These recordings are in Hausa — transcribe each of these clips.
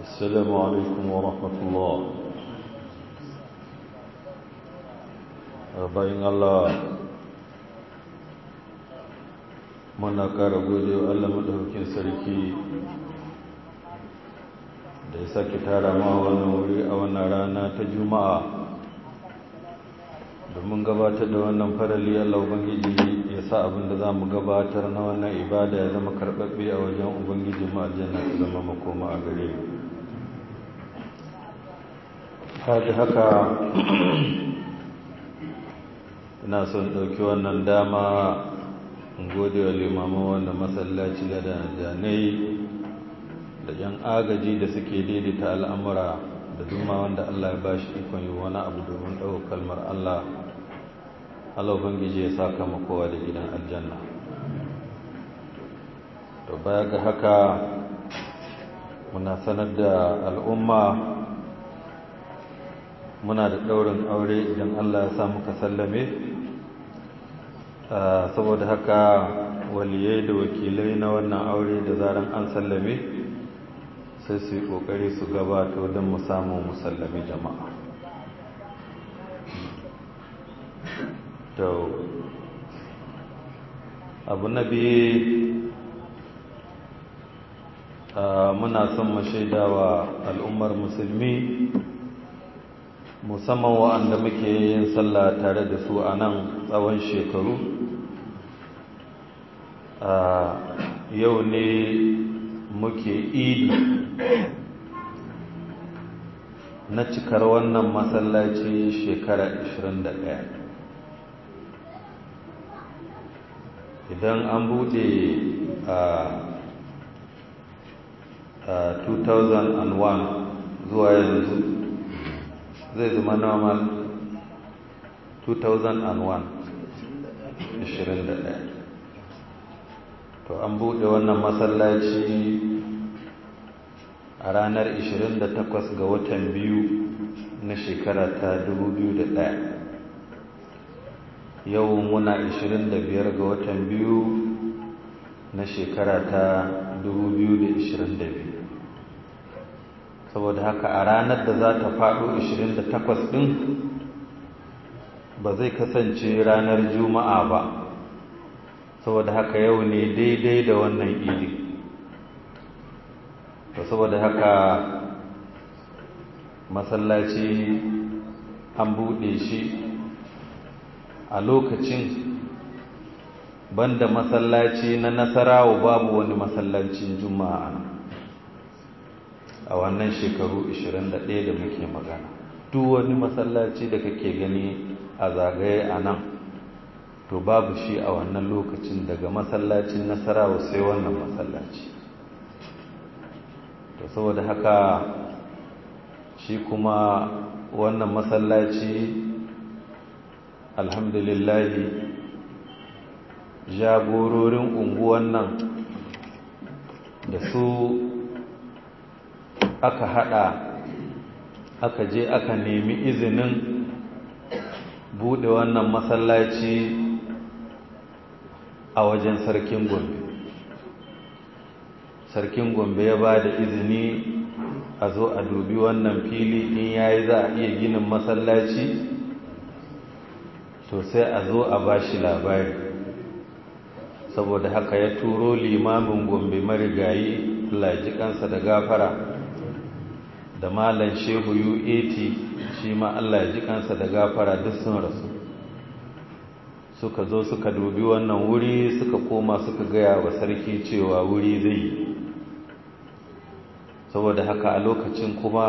السلام عليكم ورحمة الله bayan Allah muna ƙara gode wa Allah maɗaukin sarki da ya sake tara ma wannan wuri a wannan rana ta juma'a domin gabatar da wannan farali Allah Ubangiji ya sa abin da za mu gabatar na wannan ibada ya zama karɓaɓɓe a wajen Ubangiji ma aljanna ta zama makoma a gare mu kaji haka ina son ɗauki wannan dama in gode wa limaman wannan masallaci da janai da yan agaji da suke daidaita al'amura da duma wanda Allah ya bashi ikon yi wani abu domin ɗaukar kalmar Allah Allah Ubangiji ya saka kowa da gidan aljanna to baya ga haka muna sanar da al'umma muna da ɗaurin aure idan Allah ya samu ka sallame saboda haka waliyai da wakilai na wannan aure da zaran an sallame sai su yi ƙoƙari su gabato don mu samu musallami jama'a to abu na biyu muna son mu shaidawa al'ummar musulmi musamman wa'anda muke yin sallah tare da su a nan tsawon shekaru yau ne muke idi na cikar wannan masallaci shekara 21 idan an bude a 2001 zuwa yanzu zai zama normal 2001 21 to an buɗe wannan masallaci a ranar 28 ga watan biyu na shekara ta 2001 yau muna 25 ga watan biyu na shekara ta 2022 saboda haka a ranar da za ta faɗo 28 ɗin ba zai kasance ranar juma'a ba saboda haka yau ne daidai da wannan idi to saboda haka masallaci an buɗe shi a lokacin banda masallaci na nasarawa babu wani masallacin juma'a a wannan shekaru 21 da muke magana duk wani masallaci da kake gani a zagaye a nan to babu shi a wannan lokacin daga masallacin nasarawa sai wannan masallaci to saboda haka shi kuma wannan masallaci alhamdulillahi jagororin unguwan nan da su aka hada aka je aka nemi izinin bude wannan masallaci a wajen sarkin gombe sarkin gombe ya ba da izini a zo a dubi wannan fili in yayi za a iya ginin masallaci to sai a zo a ba shi labari saboda haka ya turo limamin gombe marigayi kansa da gafara da malan shehu UAT shi ma Allah ya ji kansa da gafara duk sun rasu suka zo suka dubi wannan wuri suka koma suka gaya wa sarki cewa wuri zai yi saboda haka a lokacin kuma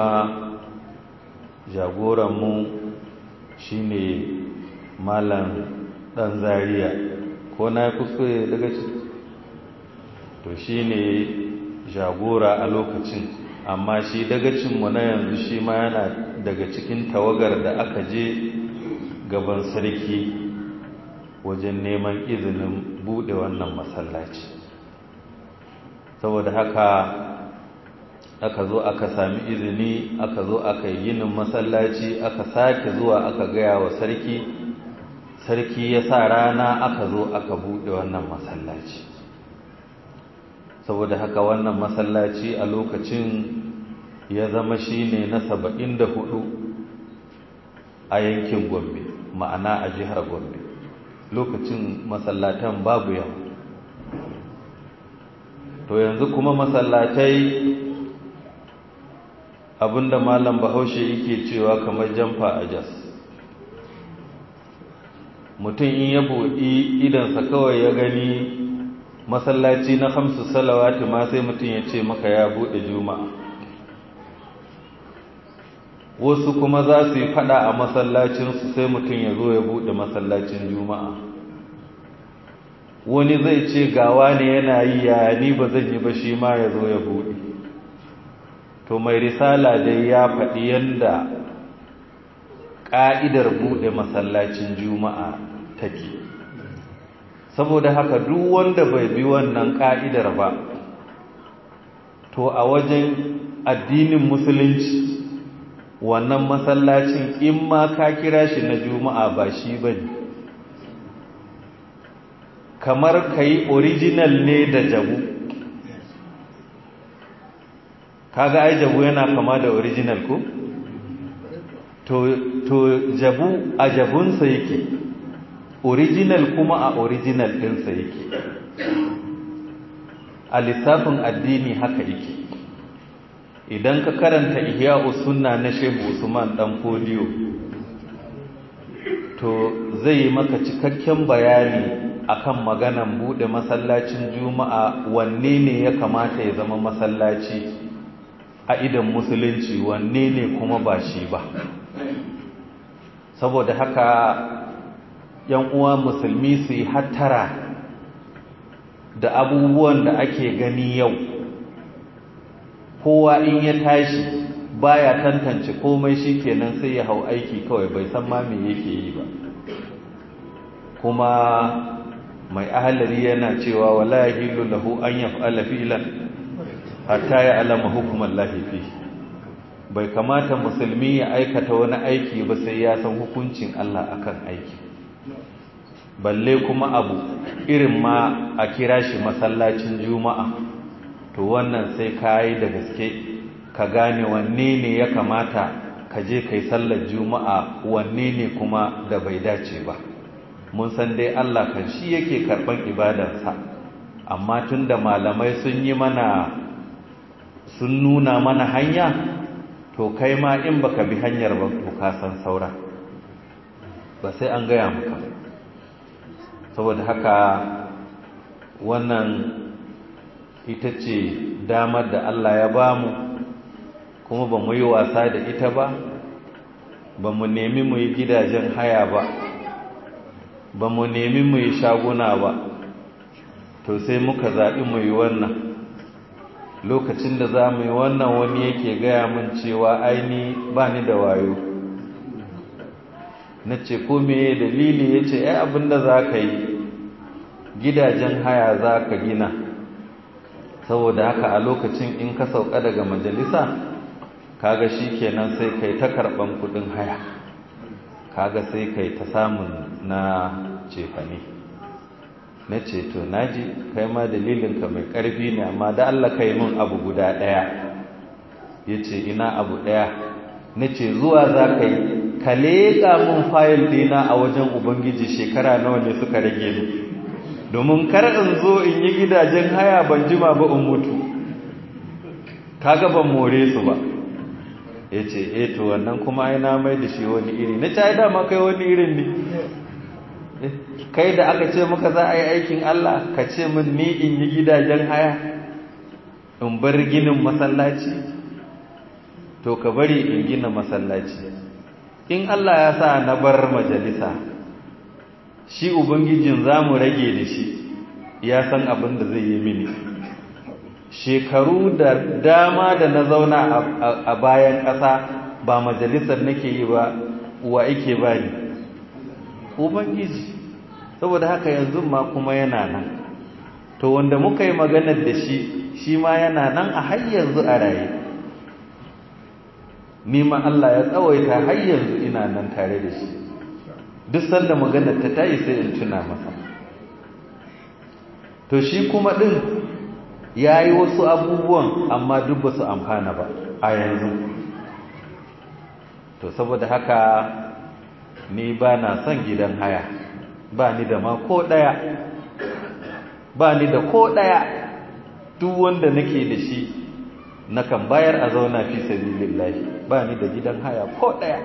jagoranmu shine malam dan zaria ko na kuskure daga to shine jagora a lokacin amma shi dagacinmu na yanzu shi ma yana daga cikin tawagar da aka je gaban sarki wajen neman izinin bude wannan masallaci saboda haka aka zo aka sami izini aka zo aka yi ginin masallaci aka sake zuwa aka gaya wa sarki sarki ya sa rana aka zo aka bude wannan masallaci saboda haka wannan masallaci a lokacin ya zama shine na saba'in da hudu a yankin gombe ma'ana a jihar gombe lokacin masallatan babu yawa to yanzu kuma masallatai abinda malam bahaushe yake cewa kamar jamfa a jas mutum in ya buɗi idansa kawai ya gani masallaci na hamsu salawati ma sai mutum ya ce maka ya buɗe juma'a wasu kuma za su yi fada a masallacinsu sai mutum ya zo ya buɗe masallacin juma'a wani zai ce gawa ne yana yi ya ni ba zan yi ba shi ma ya zo ya buɗe to mai risala dai ya faɗi yadda ƙa'idar buɗe masallacin juma'a take saboda haka duk wanda bai bi wannan ƙa'idar ba to a wajen addinin musulunci wannan masallacin in ma ka kira shi na juma'a ba shi ba ne kamar ka yi original ne da jabu kaga ai jabu yana kama da original ko to, to jabu a jabunsa yake original kuma a original ɗinsa yake a lissafin addini haka yake idan ka karanta ihya sunna na shehu usman dan fodiyo to zai yi maka cikakken bayani akan maganan bude masallacin juma'a wanne ne ya kamata ya zama masallaci a idan musulunci wanne ne kuma ba shi ba saboda haka yan uwa musulmi su yi hattara da abubuwan da ake gani yau kowa in ya tashi baya tantance komai shi kenan sai ya hau aiki kawai bai san ma me yake yi ba kuma mai ahalari yana cewa wala yahilu lahu an yaf'ala fi'lan hatta ya alama hukumar lahifi bai kamata musulmi ya aikata wani aiki ba sai ya san hukuncin Allah akan aiki balle kuma abu irin ma a kira shi masallacin juma'a to wannan sai ka yi da gaske ka gane wanne ne ya kamata ka je kai sallar juma'a wanne ne kuma da bai dace ba mun san dai Allah kan shi yake karban ibadarsa amma tunda malamai sun yi mana sun nuna mana hanya to kai ma in baka bi hanyar ba to ka san saura ba sai an gaya maka saboda haka wannan ita ce damar da Allah ya ba mu kuma ba mu yi wasa da ita ba ba mu nemi mu yi gidajen haya ba ba mu nemi mu yi shaguna ba to sai muka zaɓi mu yi wannan lokacin da za mu yi wannan wani yake gaya min cewa aini ba ni da wayo na ce ko meye dalili ya ce ai abinda za ka yi gidajen haya za ka gina saboda haka a lokacin in ka sauka daga majalisa kaga shi kenan sai kai ta karɓan kudin haya kaga sai kai ta samun na cefane na ce to naji kai ma dalilinka mai ƙarfi ne amma da Allah kai min abu guda ɗaya ya ce ina abu ɗaya na ce zuwa za ka yi ka leƙa min fayil ɗina a wajen ubangiji shekara nawa ne suka rage ni domin kar in zo in yi gidajen haya ban jima ba in mutu kaga ban more su ba ya ce e to wannan kuma ai na mai da shi wani iri na ci dama kai wani irin ne kai da aka ce maka za a yi aikin Allah ka ce min ni in yi gidajen haya in bar ginin masallaci to ka bari in gina masallaci in Allah ya sa na bar majalisa shi ubangijin za mu rage da shi ya san abin da zai yi mini shekaru da dama da na zauna a bayan ƙasa ba majalisar nake yi ba wa ike ba ni ubangiji saboda haka yanzu ma kuma yana nan to wanda muka yi maganar da shi shi ma yana nan a har yanzu a raye ni ma Allah ya tsawaita har yanzu ina nan tare da shi duk sanda maganar ta tayi sai in tuna masa to shi kuma din ya yi wasu abubuwan amma duk ba su amfana ba a yanzu to saboda haka ni ba na son gidan haya ba ni da ma ko ɗaya ba ni da ko ɗaya duk wanda nake da shi nakan bayar a zauna fi sabilillahi ba ni da gidan haya ko ɗaya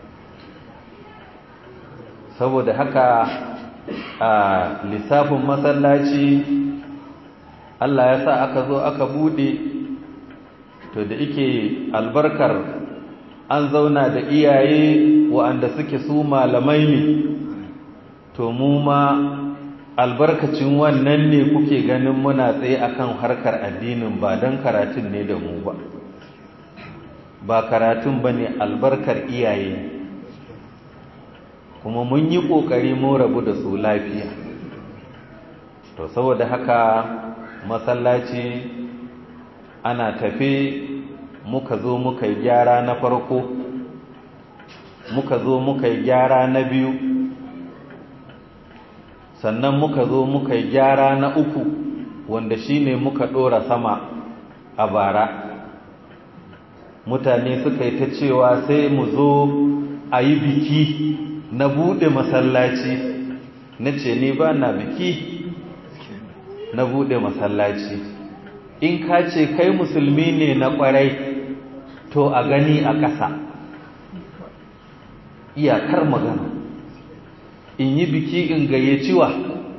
saboda haka a lissafin masallaci Allah ya sa aka zo aka bude to da ike albarkar an zauna da iyaye wa'anda suke su malamai ne to mu ma albarkacin wannan ne kuke ganin muna tsaye akan harkar addinin ba don karatun ne da mu ba ba karatun ba ne albarkar iyaye kuma mun yi ƙoƙari mun rabu da su lafiya to saboda haka masallaci ana tafe muka zo muka yi gyara na farko muka zo muka yi gyara na biyu sannan muka zo muka yi gyara na uku wanda shine muka ɗora sama a bara mutane suka yi ta cewa sai mu zo a yi biki na buɗe masallaci na ce ni ba na biki na buɗe masallaci in ka ce kai musulmi ne na ƙwarai to a gani a ƙasa iyakar magana in yi biki in gayyaci wa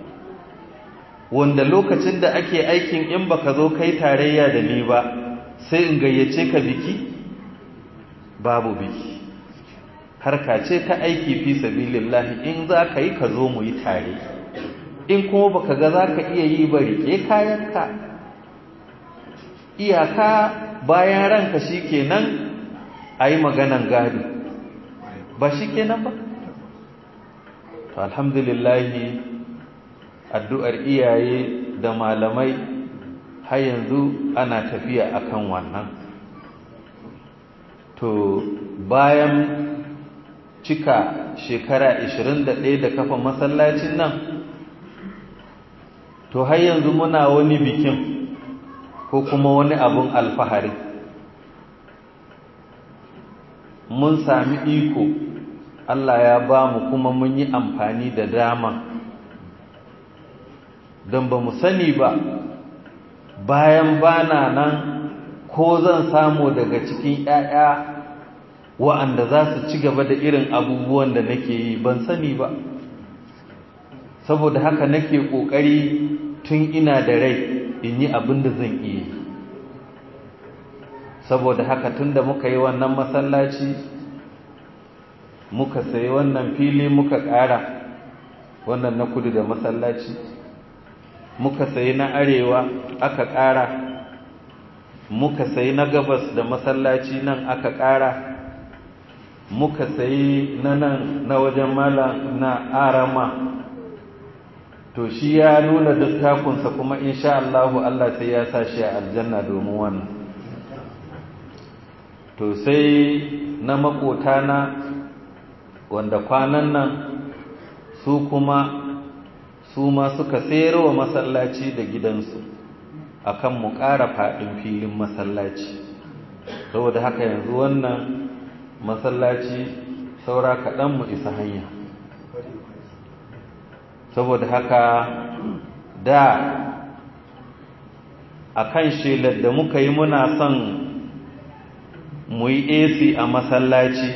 wanda lokacin da ake aikin in baka zo kai tarayya da ni ba sai in gayyace ka biki babu biki harka ce ta aiki fi sabilillahi in za ka yi ka zo mu yi tare in kuma baka ga za ka iya yi ba rike kayanka iyaka bayan ranka shi kenan a yi maganan gado ba shi kenan ba to alhamdulillahi addu'ar iyaye da malamai har yanzu ana tafiya akan wannan to bayan cika shekara 21 da kafa masallacin nan to har yanzu muna wani bikin ko kuma wani abun alfahari mun sami iko Allah ya ba mu kuma mun yi amfani da dama don ba mu sani ba bayan bana nan ko zan samu daga cikin ‘ya'ya wa'anda za su ci gaba da irin abubuwan da nake yi ban sani ba saboda haka nake ƙoƙari tun ina da rai in yi abin da zan iya saboda haka tun da muka yi wannan masallaci muka sayi wannan fili muka ƙara wannan na kudu da masallaci muka sayi na arewa aka ƙara muka sayi na gabas da masallaci nan aka ƙara muka sayi na nan na wajen mala na arama to shi ya nuna dattakunsa kuma insha Allahu Allah sai ya sa shi a aljanna domin wannan to sai na makotana wanda kwanan nan su kuma su ma suka sayar wa masallaci da gidansu akan mu ƙara faɗin filin masallaci saboda haka yanzu wannan masallaci saura kaɗan mu isa hanya saboda haka da akan shelar da muka yi muna son mu yi AC a masallaci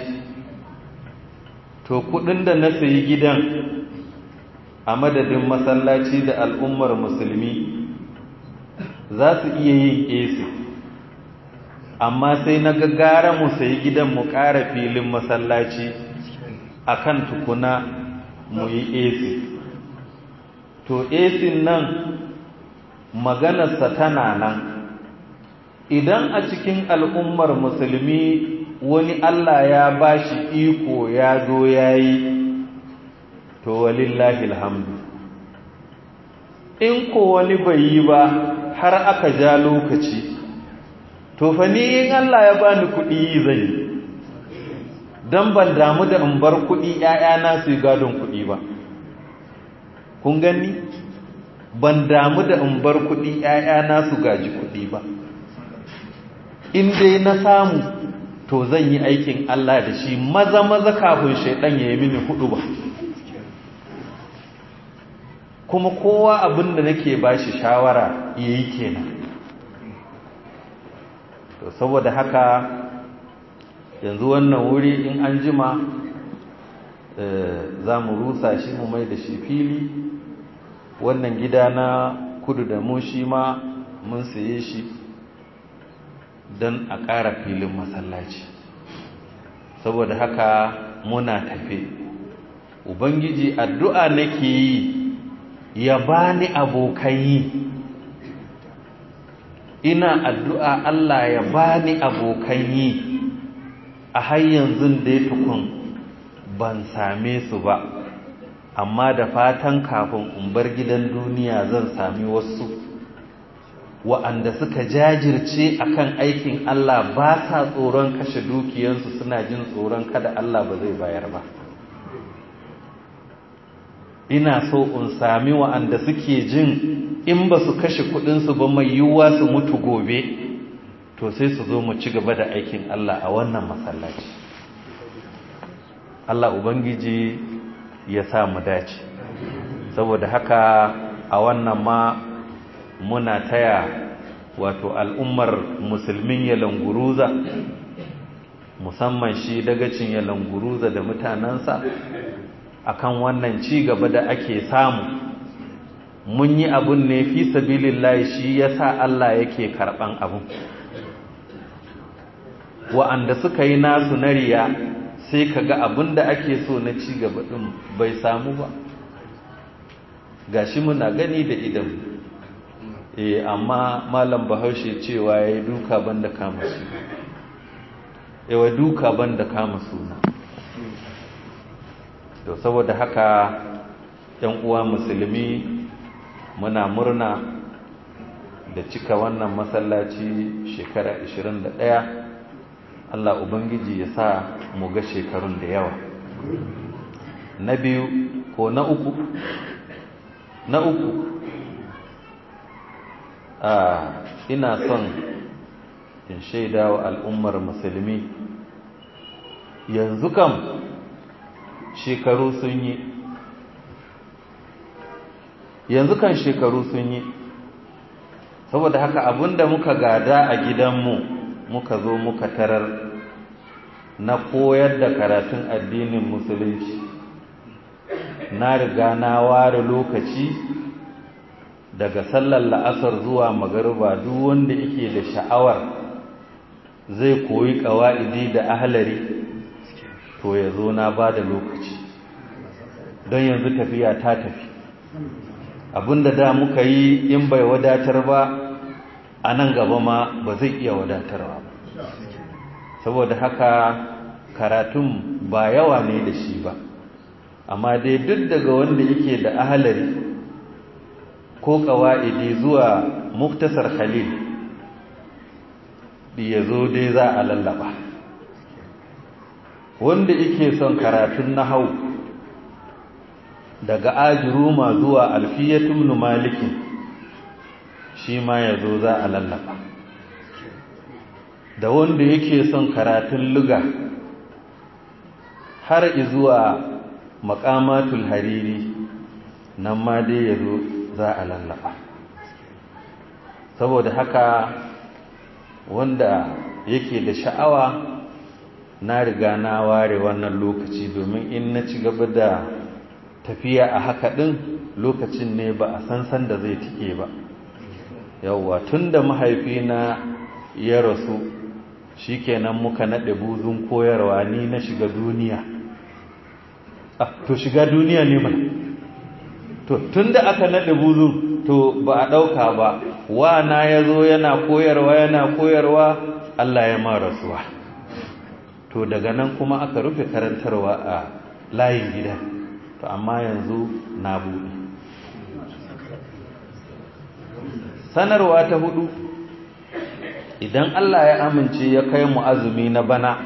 to kudin da na sayi gidan a madadin masallaci da al'ummar musulmi za su iya yin AC amma sai na gaggara mu sayi gidan mu ƙara filin masallaci akan tukuna mu yi AC to AC nan maganarsa tana nan idan a cikin al'ummar musulmi wani Allah ya ba shi iko ya zo ya yi to walillahi alhamdu in ko wani bai yi ba har aka ja lokaci to fa ni in Allah ya bani kuɗi zan yi don ban damu da in bar kuɗi ‘ya'yana su gadon kuɗi ba kun gani ban damu da in bar kuɗi ‘ya'yana su gaji kuɗi ba in dai na samu to zan yi aikin Allah da shi maza maza kafin shaidan ya yi mini hudu ba kuma kowa abin da nake ba shi shawara ya yi kenan to saboda haka yanzu wannan wuri in an jima za mu rusa shi mu mai da shi fili wannan gida na kudu da mu shi ma mun saye shi don a ƙara filin masallaci saboda haka muna tafe ubangiji addu'a nake yi ya bani abokan yi ina addu'a Allah ya bani abokan yi a har yanzu da ya tukun ban same su ba amma da fatan kafin in bar gidan duniya zan sami wasu wa'anda suka jajirce akan aikin Allah ba sa tsoron kashe dukiyansu suna jin tsoron kada Allah ba zai bayar ba ina so in sami wa'anda suke jin in ba su kashe kudinsu ba mai yiwuwa su mutu gobe to sai su zo mu ci gaba da aikin Allah a wannan masallaci Allah Ubangiji ya sa mu dace saboda haka a wannan ma muna taya wato al'ummar musulmin yalanguruza musamman shi dagacin yalanguruza da mutanensa akan wannan ci gaba da ake samu mun yi abun ne fi sabilillahi shi yasa Allah yake karban abun wa'anda suka yi nasu na riya sai kaga abun da ake so na ci gaba din bai samu ba gashi muna gani da idan eh amma malam bahaushe cewa yayi duka banda kama su yawa duka banda kama suna to saboda haka yan uwa musulmi muna murna da cika wannan masallaci shekara 21 Allah ubangiji ya sa mu ga shekarun da yawa na biyu ko na uku na uku a ina son in shaida wa al'ummar musulmi yanzu kam shekaru sun yi yanzu kan shekaru sun yi saboda haka abinda muka gada a gidanmu muka zo muka tarar na koyar da karatun addinin musulunci na riga na ware lokaci daga sallar la'asar zuwa magariba duk wanda yake da sha'awar zai koyi ƙawa'idi da ahlari to ya zo na ba da lokaci don yanzu tafiya ta tafi abinda da muka yi in bai wadatar ba a nan gaba ma ba zai iya wadatarwa ba saboda haka karatun ba yawa ne da shi ba amma dai duk daga wanda yake da ahalari ko ƙawa'idi zuwa muktasar khalil ya zo dai za a lallaba wanda yake son karatun nahau daga ajiruma zuwa alfiyatun malikin shi ma ya zo za a lallaba da wanda yake son karatun luga har izuwa makamatul hariri nan ma dai ya zo za a lallaba saboda haka wanda yake da sha'awa na riga na ware wannan lokaci domin in na ci gaba da tafiya a haka ɗin lokacin ne ba a san san da zai tike ba yawwa tun da mahaifina ya rasu shi kenan muka naɗe buzun koyarwa ni na shiga duniya ah, to shiga duniya ne mana to tun da aka naɗe buzun to ba a ɗauka ba wa na ya zo yana koyarwa yana koyarwa Allah ya ma rasuwa to daga nan kuma aka rufe karantarwa a layin gida to amma yanzu na buɗe sanarwa ta hudu idan Allah ya amince ya kai mu azumi na bana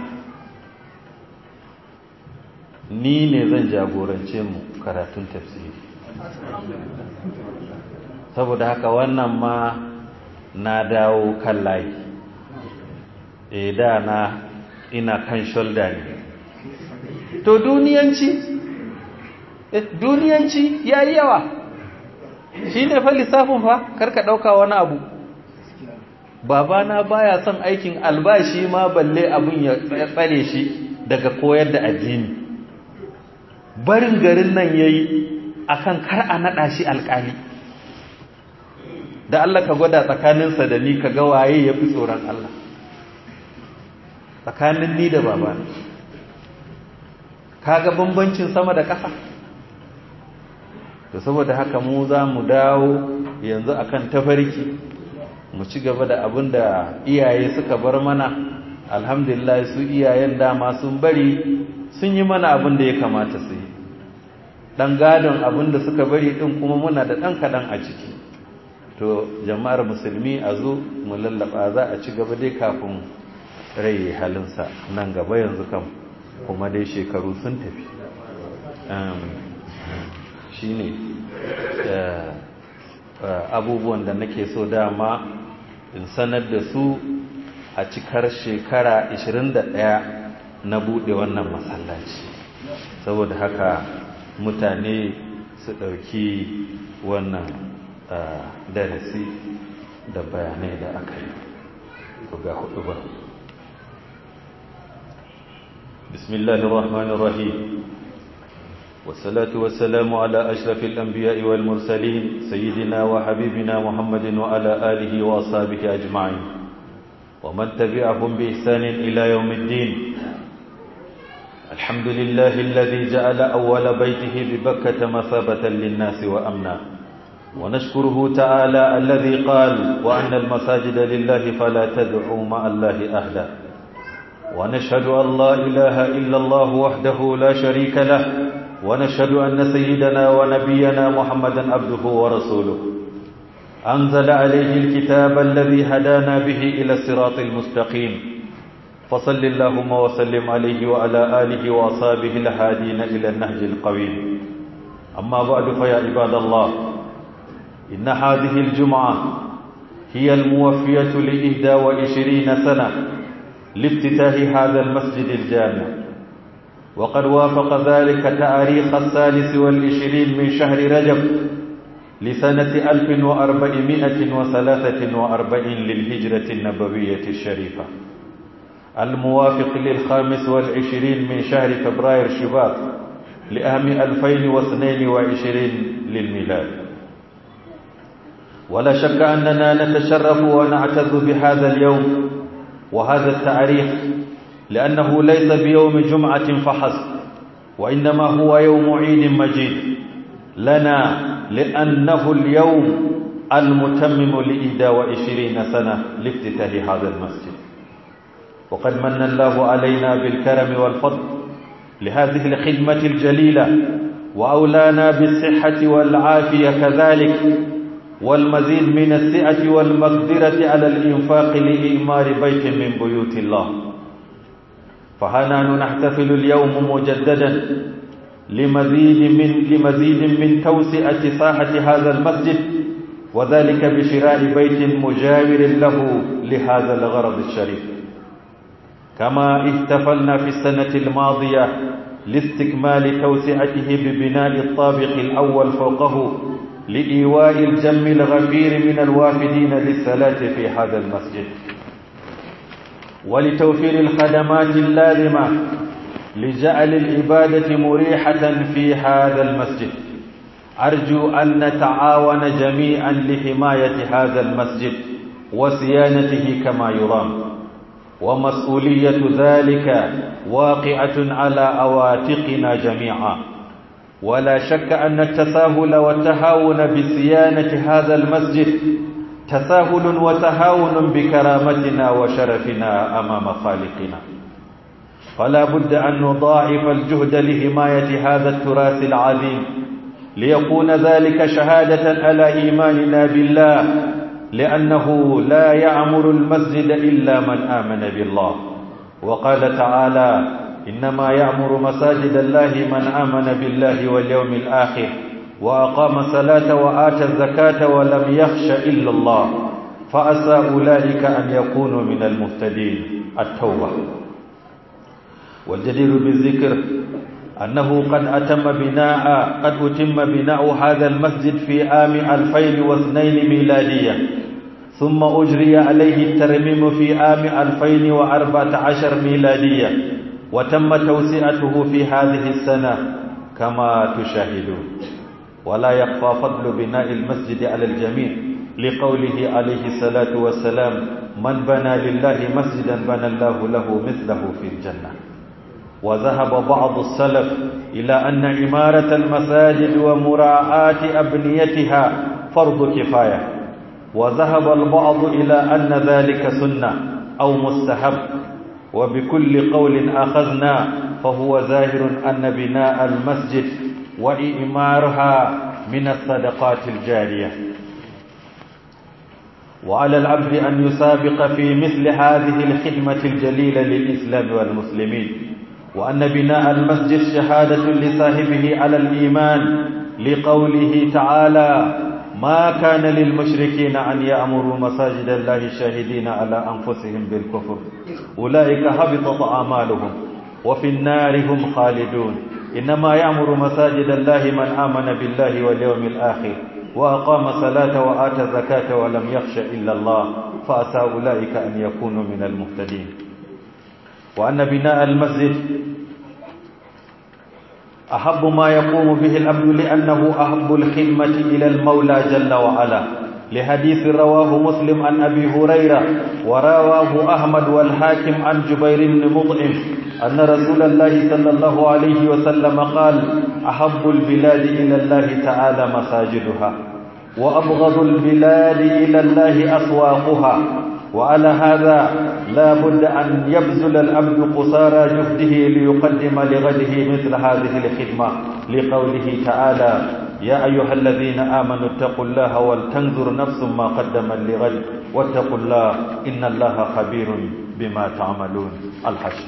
ni ne zan jagorance mu karatun tafsiri saboda haka wannan ma na dawo kan layi e da na ina kan shoulder ne to duniyanci duniyanci ya yi yawa shi ne fa lissafin fa karka ɗauka wani abu babana baya son aikin albashi ma balle abin ya tsare shi daga koyar da addini barin garin nan ya yi a kan kar a naɗa shi alƙali da Allah ka gwada tsakaninsa da ni ka ga waye ya fi tsoron Allah tsakanin ni da babana ka ga bambancin sama da ƙasa da saboda haka mu za mu dawo yanzu akan tafarki mu ci gaba da abin da iyaye suka bar mana alhamdulillah su iyayen dama sun bari sun yi mana abin da ya kamata su yi ɗan gadon abin da suka bari ɗin kuma muna da ɗan kaɗan a ciki to jama'ar musulmi a zo mu lallaba za a ci gaba dai kafin rai halinsa nan gaba yanzu kam kuma dai shekaru sun tafi shi ne abubuwan da nake so dama in sanar da su a cikar shekara 21 na buɗe wannan masallaci saboda haka mutane su ɗauki wannan darasi da bayanai da aka yi ga hudu ba bismillahir rahmanir rahim والصلاة والسلام على أشرف الأنبياء والمرسلين سيدنا وحبيبنا محمد وعلى آله وأصحابه أجمعين ومن تبعهم بإحسان إلى يوم الدين الحمد لله الذي جعل أول بيته ببكة مثابة للناس وأمنا ونشكره تعالى الذي قال وأن المساجد لله فلا تدعوا مع الله أهدا ونشهد أن لا إله إلا الله وحده لا شريك له ونشهد أن سيدنا ونبينا محمدا عبده ورسوله أنزل عليه الكتاب الذي هدانا به إلى الصراط المستقيم فصل اللهم وسلم عليه وعلى آله وأصحابه الهادين إلى النهج القويم أما بعد فيا عباد الله إن هذه الجمعة هي الموفية لإهدى وعشرين سنة لافتتاح هذا المسجد الجامع وقد وافق ذلك تاريخ الثالث والعشرين من شهر رجب لسنة ألف وأربعمائة وثلاثة وأربعين للهجرة النبوية الشريفة الموافق للخامس والعشرين من شهر فبراير شباط لأهم ألفين واثنين وعشرين للميلاد ولا شك أننا نتشرف ونعتز بهذا اليوم وهذا التاريخ لأنه ليس بيوم جمعة فحسب وإنما هو يوم عيد مجيد لنا لأنه اليوم المتمم لإحدى وعشرين سنة لافتتاح هذا المسجد وقد من الله علينا بالكرم والفضل لهذه الخدمة الجليلة وأولانا بالصحة والعافية كذلك والمزيد من السعة والمقدرة على الإنفاق لإعمار بيت من بيوت الله فهنا نحتفل اليوم مجددا لمزيد من لمزيد من توسعة ساحة هذا المسجد وذلك بشراء بيت مجاور له لهذا الغرض الشريف كما احتفلنا في السنة الماضية لاستكمال توسعته ببناء الطابق الأول فوقه لإيواء الجم الغفير من الوافدين للصلاة في هذا المسجد ولتوفير الخدمات اللازمة لجعل العبادة مريحة في هذا المسجد أرجو أن نتعاون جميعا لحماية هذا المسجد وصيانته كما يرام ومسؤولية ذلك واقعة على أواتقنا جميعا ولا شك أن التساهل والتهاون بصيانة هذا المسجد تساهل وتهاون بكرامتنا وشرفنا أمام خالقنا فلا بد أن نضاعف الجهد لحماية هذا التراث العظيم ليكون ذلك شهادة على إيماننا بالله لأنه لا يعمر المسجد إلا من آمن بالله وقال تعالى إنما يعمر مساجد الله من آمن بالله واليوم الآخر وأقام الصلاة وآتى الزكاة ولم يخش إلا الله فأسى أولئك أن يكونوا من المهتدين التوبة والجدير بالذكر أنه قد أتم بناء قد أتم بناء هذا المسجد في عام 2002 ميلادية ثم أجري عليه الترميم في عام 2014 ميلادية وتم توسعته في هذه السنة كما تشاهدون ولا يخفى فضل بناء المسجد على الجميع لقوله عليه الصلاة والسلام من بنى لله مسجدا بنى الله له مثله في الجنة وذهب بعض السلف إلى أن إمارة المساجد ومراعاة أبنيتها فرض كفاية وذهب البعض إلى أن ذلك سنة أو مستحب وبكل قول أخذنا فهو ظاهر أن بناء المسجد وإمارها من الصدقات الجارية وعلى العبد أن يسابق في مثل هذه الخدمة الجليلة للإسلام والمسلمين وأن بناء المسجد شهادة لصاحبه على الإيمان لقوله تعالى ما كان للمشركين أن يأمروا مساجد الله شاهدين على أنفسهم بالكفر أولئك هبطت أعمالهم وفي النار هم خالدون إنما يأمر مساجد الله من آمن بالله واليوم الآخر وأقام الصلاة وآتى الزكاة ولم يخش إلا الله فأسى أولئك أن يكونوا من المهتدين وأن بناء المسجد أحب ما يقوم به الأبد لأنه أحب الخدمة إلى المولى جل وعلا لحديث رواه مسلم عن أبي هريرة ورواه أحمد والحاكم عن جبير بن مطعم أن رسول الله صلى الله عليه وسلم قال أحب البلاد إلى الله تعالى مساجدها وأبغض البلاد إلى الله أسواقها وعلى هذا لا بد أن يبذل الأبد قصارى جهده ليقدم لغده مثل هذه الخدمة لقوله تعالى يا أيها الذين آمنوا اتقوا الله ولتنظر نفس ما قدم لغد واتقوا الله إن الله خبير بما تعملون الحشر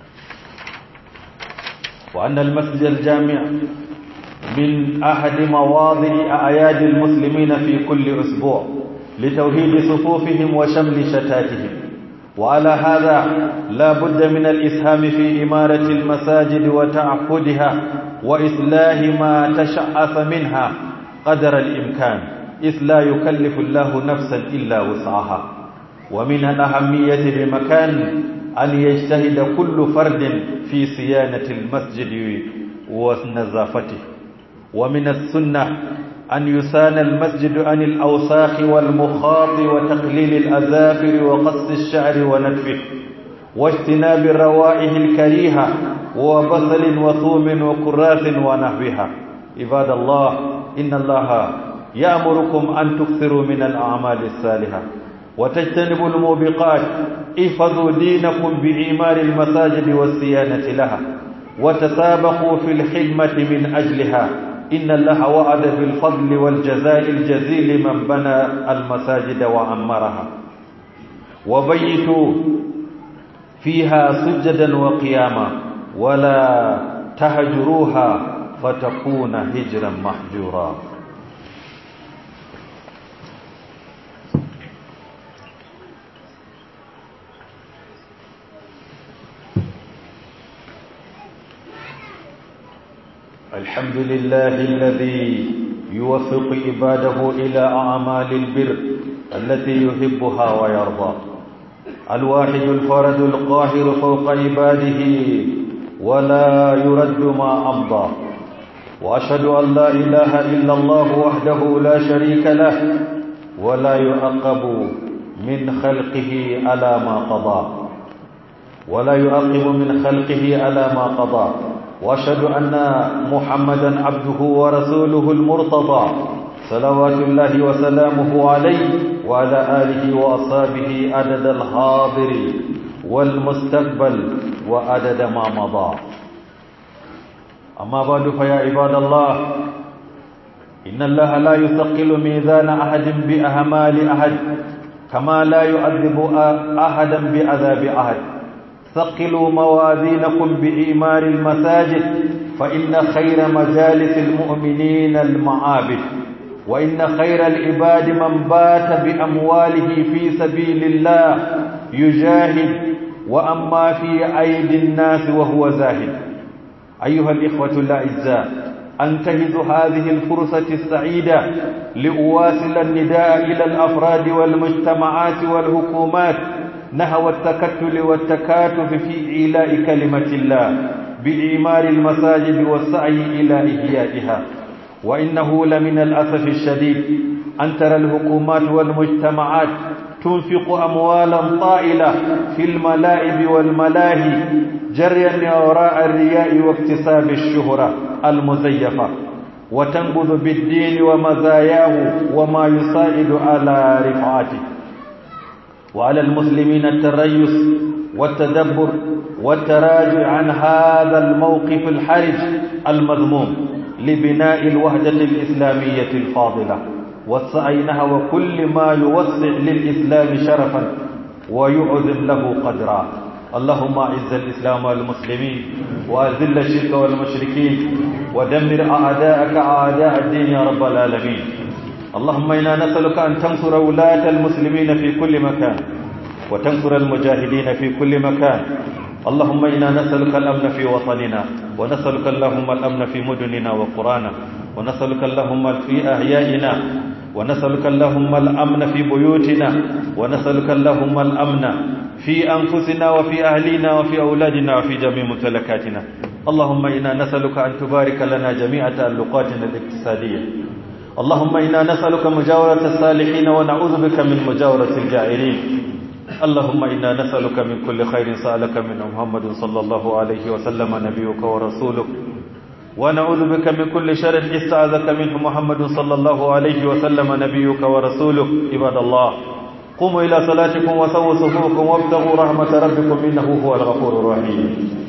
وأن المسجد الجامع من أحد مواضع أعياد المسلمين في كل أسبوع لتوحيد صفوفهم وشمل شتاتهم وعلى هذا لا بد من الإسهام في إمارة المساجد وتعهدها وإصلاح ما تشعث منها قدر الإمكان إذ لا يكلف الله نفسا إلا وسعها ومن الأهمية بمكان أن يجتهد كل فرد في صيانة المسجد ونظافته ومن السنة أن يسان المسجد عن الأوساخ والمخاط وتقليل الأذافر وقص الشعر ونتفه واجتناب الروائح الكريهة وبصل وثوم وكراث ونحوها عباد الله إن الله يأمركم أن تكثروا من الأعمال الصالحة وتجتنبوا الموبقات احفظوا دينكم بإيمان المساجد والصيانة لها وتسابقوا في الخدمة من أجلها إن الله وعد بالفضل والجزاء الجزيل من بنى المساجد وعمرها وبيتوا فيها سجدا وقياما ولا تهجروها فتكون هجرا محجورا الحمد لله الذي يوفق عباده إلى أعمال البر التي يحبها ويرضى الواحد الفرد القاهر فوق عباده ولا يرد ما أمضى وأشهد أن لا إله إلا الله وحده لا شريك له ولا يعقب من خلقه على ما قضى ولا يعقب من خلقه على ما قضى واشهد ان محمدا عبده ورسوله المرتضى صلوات الله وسلامه عليه وعلى اله واصحابه عدد الحاضر والمستقبل وعدد ما مضى اما بعد فيا عباد الله ان الله لا يثقل ميزان احد باهمال احد كما لا يعذب احدا بعذاب احد ثقلوا موازينكم بإيمان المساجد فإن خير مجالس المؤمنين المعابد وإن خير العباد من بات بأمواله في سبيل الله يجاهد وأما في أيدي الناس وهو زاهد أيها الإخوة الأعزاء أنتهز هذه الفرصة السعيدة لأواصل النداء إلى الأفراد والمجتمعات والحكومات نحو التكتل والتكاتف في إيلاء كلمة الله بإعمار المساجد والسعي إلى إحيائها وإنه لمن الأسف الشديد أن ترى الحكومات والمجتمعات تنفق أموالا طائلة في الملائب والملاهي جريا وراء الرياء واكتساب الشهرة المزيفة وتنبذ بالدين ومزاياه وما يساعد على رفعته وعلى المسلمين التريث والتدبر والتراجع عن هذا الموقف الحرج المذموم لبناء الوحدة الإسلامية الفاضلة والسعي نحو كل ما يوسع للإسلام شرفا ويعظم له قدرا اللهم اعز الإسلام والمسلمين وأذل الشرك والمشركين ودمر أعداءك أعداء الدين يا رب العالمين اللهم إنا نسألك أن تنصر ولاة المسلمين في كل مكان وتنصر المجاهدين في كل مكان اللهم إنا نسألك الأمن في وطننا ونسألك اللهم الأمن في مدننا وقرانا ونسألك اللهم في أحيائنا ونسألك اللهم الأمن في بيوتنا ونسألك اللهم الأمن في أنفسنا وفي أهلنا وفي أولادنا وفي جميع ممتلكاتنا اللهم إنا نسألك أن تبارك لنا جميع تألقاتنا الاقتصادية اللهم إنا نسألك مجاورة الصالحين ونعوذ بك من مجاورة الجائرين اللهم إنا نسألك من كل خير سألك من محمد صلى الله عليه وسلم نبيك ورسولك ونعوذ بك من كل شر استعاذك منه محمد صلى الله عليه وسلم نبيك ورسولك عباد الله قوموا إلى صلاتكم وسووا صفوفكم وابتغوا رحمة ربكم إنه هو الغفور الرحيم